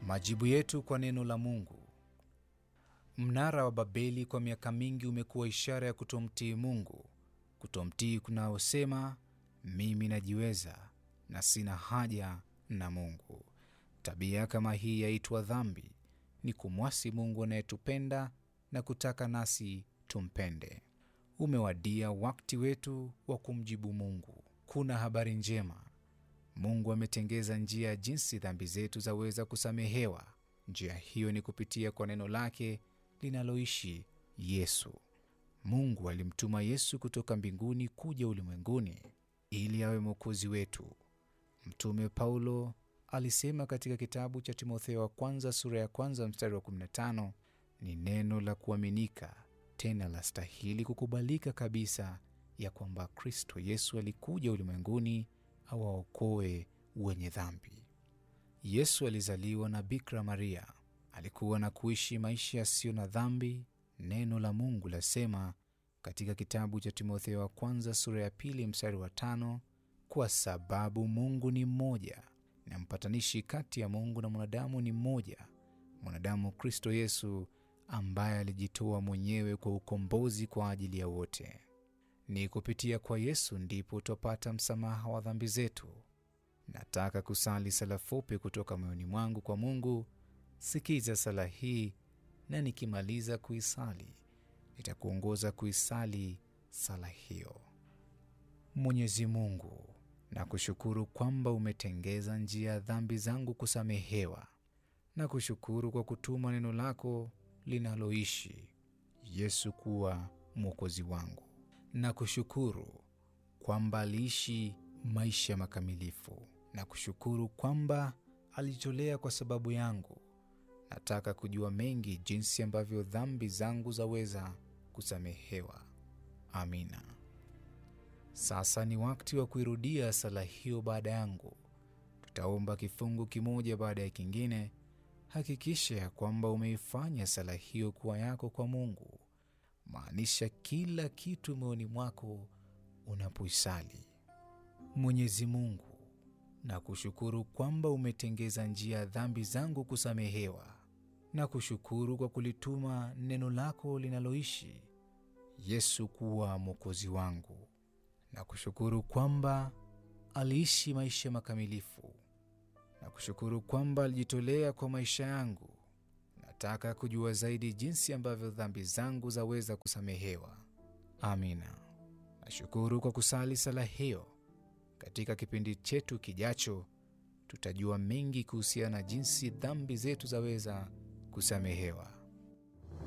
Majibu yetu kwa neno la Mungu. Mnara wa Babeli kwa miaka mingi umekuwa ishara ya kutomtii Mungu, kutomtii kunaosema mimi najiweza na sina haja na Mungu. Tabia kama hii yaitwa dhambi, ni kumwasi Mungu anayetupenda na kutaka nasi tumpende. Umewadia wakati wetu wa kumjibu Mungu. Kuna habari njema. Mungu ametengeza njia jinsi dhambi zetu zaweza kusamehewa. Njia hiyo ni kupitia kwa neno lake linaloishi Yesu. Mungu alimtuma Yesu kutoka mbinguni kuja ulimwenguni ili awe mwokozi wetu. Mtume Paulo alisema katika kitabu cha Timotheo wa kwanza sura ya kwanza mstari wa 15, ni neno la kuaminika tena la stahili kukubalika kabisa ya kwamba Kristo Yesu alikuja ulimwenguni awaokoe wenye dhambi. Yesu alizaliwa na Bikira Maria, alikuwa na kuishi maisha yasiyo na dhambi. Neno la Mungu lasema katika kitabu cha Timotheo wa kwanza sura ya pili mstari wa tano, kwa sababu Mungu ni mmoja na mpatanishi kati ya Mungu na mwanadamu ni mmoja, mwanadamu Kristo Yesu, ambaye alijitoa mwenyewe kwa ukombozi kwa ajili ya wote. Ni kupitia kwa Yesu ndipo utapata msamaha wa dhambi zetu. Nataka kusali sala fupi kutoka moyoni mwangu kwa Mungu. Sikiza sala hii, na nikimaliza kuisali nitakuongoza kuisali sala hiyo. Mwenyezi Mungu, nakushukuru kwamba umetengeza njia ya dhambi zangu kusamehewa. Nakushukuru kwa kutuma neno lako linaloishi Yesu kuwa mwokozi wangu. Nakushukuru kwamba aliishi maisha makamilifu. Nakushukuru kwamba alijitolea kwa sababu yangu. Nataka kujua mengi jinsi ambavyo dhambi zangu zaweza kusamehewa. Amina. Sasa ni wakati wa kuirudia sala hiyo baada yangu. Tutaomba kifungu kimoja baada ya kingine. Hakikisha ya kwamba umeifanya sala hiyo kuwa yako kwa Mungu. Maanisha kila kitu moyoni mwako unapoisali. Mwenyezi Mungu, na kushukuru kwamba umetengeza njia ya dhambi zangu kusamehewa. Na kushukuru kwa kulituma neno lako linaloishi Yesu kuwa mwokozi wangu. Na kushukuru kwamba aliishi maisha makamilifu. Na kushukuru kwamba alijitolea kwa maisha yangu. Nataka kujua zaidi jinsi ambavyo dhambi zangu zaweza kusamehewa. Amina. Nashukuru kwa kusali sala hiyo. Katika kipindi chetu kijacho, tutajua mengi kuhusiana na jinsi dhambi zetu zaweza kusamehewa.